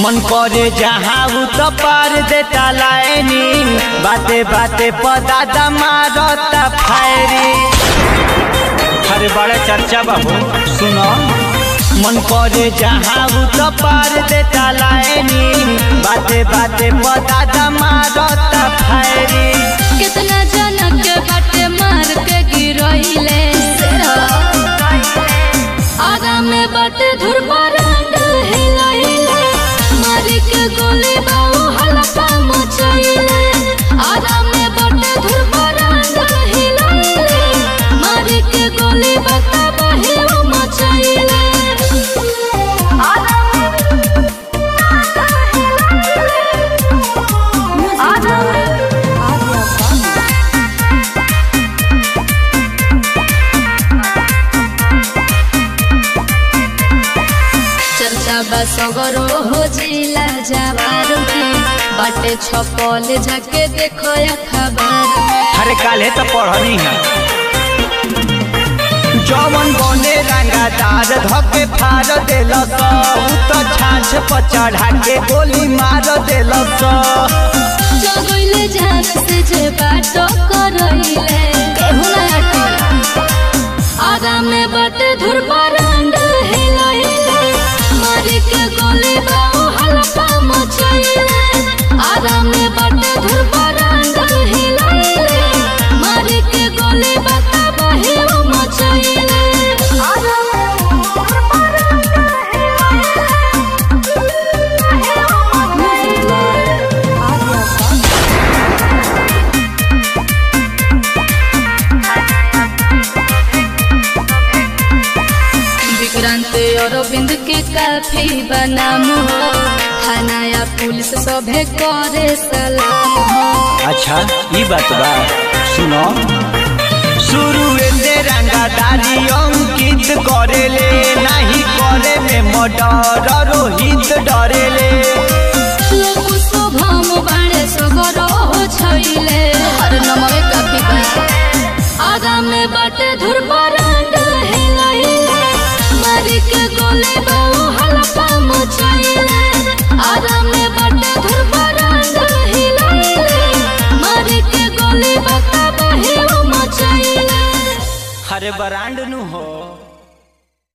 मन करे जहाँ उ तो पार देता लाइनी बाते बाते पदादा मारता फायरी अरे बड़ा चर्चा बाबू सुनो मन करे जहाँ उ तो पार देता लाइनी बाते बाते पदादा मारता फायरी कितना जनक के बाटे मार के गिरइले आगा में बाटे धुर पर हिलइले मार के गोली बाऊ हल्का मचइले आगा में बाटे धुर पर हिलइले मार के गोली बता बहे मचइले चर्चा बसगरो हो जिला जवार में बाटे छपल झके देखो खबर अरे काले तो पढ़नी है जवन बने रंगादार धके फाड़ देलस उ तो छाछ पर चढ़ा के गोली मार देलस जगइले जान से जे बाटो करइले केहू ना हटे आगा में बाटे धुर बरंड हिलइले मारी के गोली बाऊ हल्का मचइले आगा में बाटे धुर बरंड हिलइले मारी के गोली बता बहे मचइले आगा में विक्रांत अरविंद के काफी बनाम हो थाना या पुलिस सभे करे सलाम हो अच्छा ई बात बा सुनो शुरू से रंगादारी अंकित करेले नहीं करे में मर्डर रोहित डरेले लोग शुभम बाड़े सगरो हो छैले हर नमवे काफी बा आगा में बाटे धुर बरंड हिलइले मारी के गोले बाऊ हल्का मचइले आगा में बाटे धुर बरंड हिलइले मारी के गोले बता बहे मचइले अरे बरांड नु हो